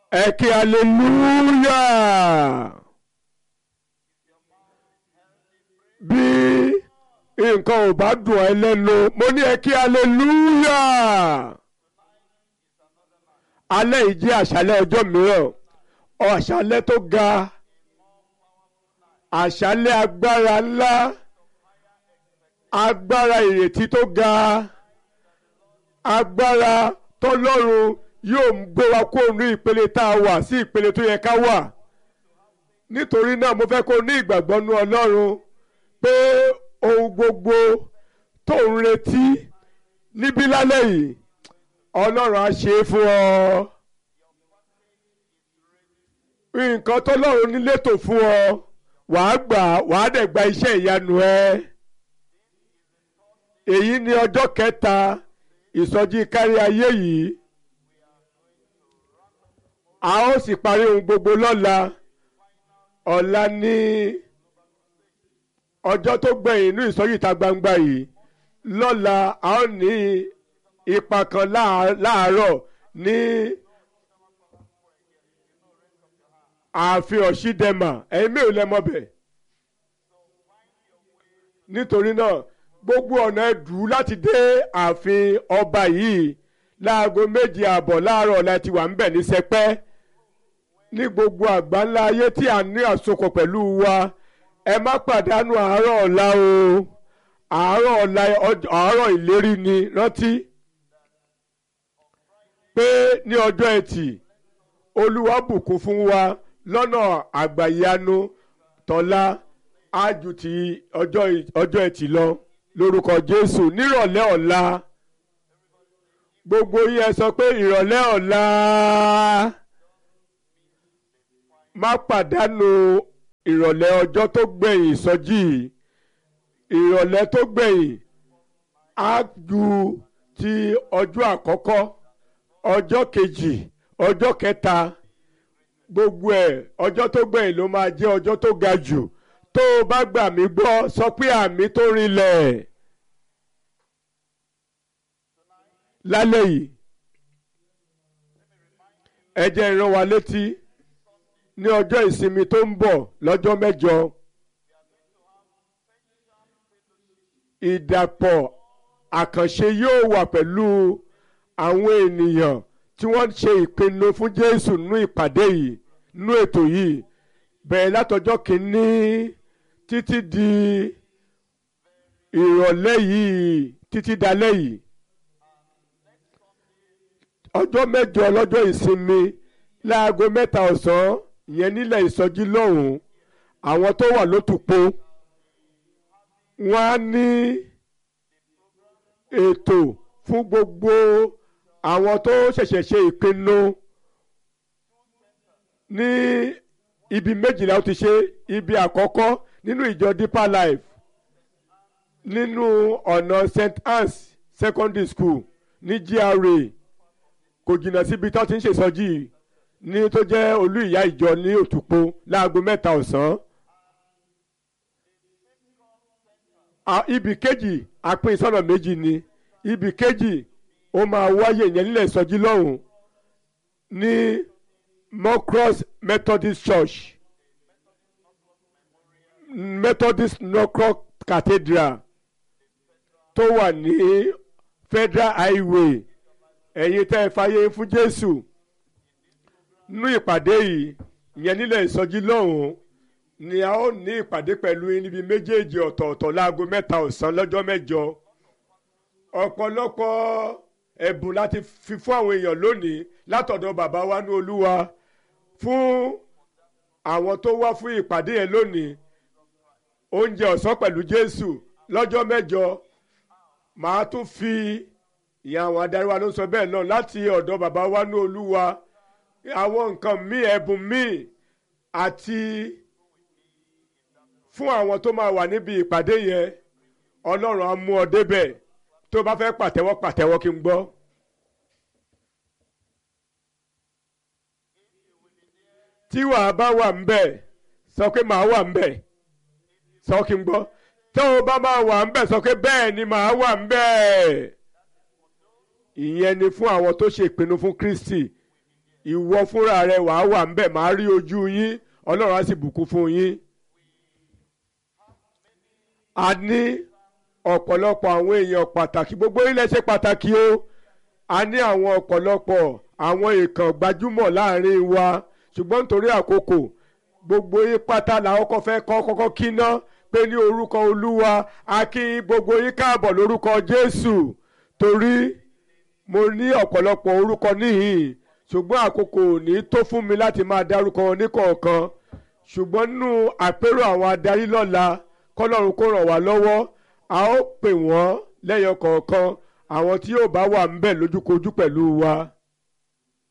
ẹ kí hallelujah bí nǹkan ò bá dùn ẹ́ lẹ́nu mo ní ẹ kí hallelujah alẹ́ yìí jẹ́ àṣálẹ́ ọjọ́ mìíràn àṣálẹ́ tó ga àṣálẹ́ agbára ńlá agbára ìrètí tó ga agbára tọ́lọ́run yóò gbé wa kó ní ìpele tá a wà sí ìpele tó yẹ ká wà nítorí náà mo fẹ́ kó ní ìgbàgbọ́ nú ọlọ́run pé ohun gbogbo tó ń retí níbí lálẹ́ yìí ọlọ́run á ṣe é fún ọ nǹkan tọ́lọ́run ní létò fún ọ wàá gbà wàá dẹ̀ gba iṣẹ́ ìyanu ẹ èyí ni ọjọ́ kẹta ìsọjí kárí ayé yìí a ó sì parí ohun gbogbo lọ́la ọ̀la ní ọjọ́ tó gbẹ̀yìn inú ìsọjí ìta gbangba yìí lọ́la a ó ní ipa kan láàárọ̀ ní ààfin ọ̀ṣídẹ́mà ẹ̀yin mélòó lẹ mọ̀ bẹ̀ nítorí náà gbogbo ọ̀nà ẹ̀dù láti dé ààfin ọba yìí láago méje ààbọ̀ láàárọ̀ ọ̀la ti wà ń bẹ̀ ní sẹpẹ́ ní gbogbo àgbáńlá ayé tí a ní àsopọ̀ pẹ̀lú wa ẹ má pàdánù àárọ̀ ọ̀la o àárọ̀ ọ̀la àárọ̀ ìlérí ni rántí pé ní ọjọ́ ẹtì olúwa bùkún fún wa lọ́nà àgbàyanu tọ́lá ájú ti ọjọ́ ẹtì lọ lórúkọ jésù nírọ̀lẹ́ ọ̀la gbogbo yín ẹ sọ pé ìrọ̀lẹ́ ọ̀la má pàdánù ìrọ̀lẹ́ ọjọ́ tó gbẹ̀yìn ìsọjí ìrọ̀lẹ́ tó gbẹ̀yìn á ju ti ọjọ́ àkọ́kọ́ ọjọ́ kejì ọjọ́ kẹta gbogbo ẹ̀ ọjọ́ tó gbẹ̀yìn ló máa jẹ́ ọjọ́ tó ga jù tó o bá gbà mí gbọ́ sọ pé àmì tó rinlẹ̀ lálẹ́ yìí ẹ jẹ́ ìran wa létí ní ọjọ́ ìsinmi tó ń bọ̀ lọ́jọ́ mẹ́jọ ìdàpọ̀ àkànṣe yóò wà pẹ̀lú àwọn ènìyàn tí wọ́n ṣe ìpinnu fún Jésù nínú ìpàdé yìí nínú ètò yìí bẹ̀rẹ̀ látọjọ́ kìíní títí di ìrọ̀lẹ́ yìí títí dalẹ́ yìí ọjọ́ mẹ́jọ lọ́jọ́ ìsinmi láago mẹ́ta ọ̀sán ìyẹn nílẹ̀ ìsọjí lọ́hùn-ún àwọn tó wà lótùpó wọ́n á ní ètò fún gbogbo àwọn tó ṣẹ̀ṣẹ̀ ṣe ìpinnu ní ibi méjìlá ó ti ṣe ibi àkọ́kọ́ nínú ìjọ Deeper Life nínú ọ̀nà St. Anne's Secondary School ní GRA kò jìnnà síbi tó ti ń ṣèsọjí ní tó jẹ́ olú ìyá ìjọ ní òtúpó láago mẹ́ta ọ̀sán. ibì kejì àpín sọ́nà méjì ni ibì kejì ó máa wáyé ìyẹn nílẹ̀ ìsọjí lọ́hùn ní Mocross Methodist Church Methodist Norcross Cathedral tó wà ní Federal Highway ẹ̀yin tẹ́ ẹ fàyè fún Jésù nínú ìpàdé yìí ìyẹn nílẹ̀ ìsọjí lọ́hùn ni a ó ní ìpàdé pẹ̀lú níbi méjèèjì ọ̀tọ̀ọ̀tọ̀ láago mẹ́ta ọ̀sán lọ́jọ́ mẹ́jọ ọ̀pọ̀lọpọ̀ ẹ̀bùn láti fi fún àwọn èèyàn lónìí látọ̀dọ̀ bàbá wa ní Olúwa fún àwọn tó wá fún ìpàdé yẹn lónìí oúnjẹ ọ̀sán pẹ̀lú Jésù lọ́jọ́ mẹ́jọ màá tún fi ìyá àwọn adarí wa ló ń sọ bẹ́ẹ̀ náà láti ọ̀dọ̀ bàbá wa ní Olúwa àwọn nǹkan míì ẹ̀bùn míì àti fún àwọn tó máa wà níbi ìpàdé yẹn Ọlọ́run á mú ọ débẹ̀ tó bá fẹ́ pàtẹ́wọ́ pàtẹ́wọ́ kí n gbọ́. tí wàá bá wà ń bẹ̀ sọ pé màá wà ń bẹ̀ sọ kí n gbọ́ tó o bá máa wà ń bẹ̀ sọ pé bẹ́ẹ̀ ni màá wà ń bẹ̀. ìyẹn ni fún àwọn tó ṣe ìpinnu fún Kristi ìwọ fúnra rẹ wàá wà ń bẹ̀ máa rí ojú yín ọlọ́run á sì bùkún fún yín. a ní ọ̀pọ̀lọpọ̀ àwọn èèyàn pàtàkì gbogbo ilẹ̀ ṣe pàtàkì o a ní àwọn ọ̀pọ̀lọpọ̀ àwọn èèkàn gbajúmọ̀ láàrin wa ṣùgbọ́n nítorí àkókò gbogbo yín pátá làwọn kọ́ fẹ́ kọ́ kọ́kọ́ kíná pé ní orúkọ olúwa a kí gbogbo yín káàbọ̀ lórúkọ jésù torí mo ní ọ̀pọ̀lọpọ̀ orúkọ níhìn ṣùgbọ́n àkókò ò ní tó fún mi láti máa dárúkọ wọn níkọ̀ọ̀kan ṣùgbọ́n nínú àpérò àwọn adarí lọ́la kọ́lọ́run kó ràn wá lọ́wọ́ a ó pè wọ́n lẹ́yọ kọ̀ọ̀kan àwọn tí yóò bá wà ń bẹ̀ lójúkojú pẹ̀lú wa.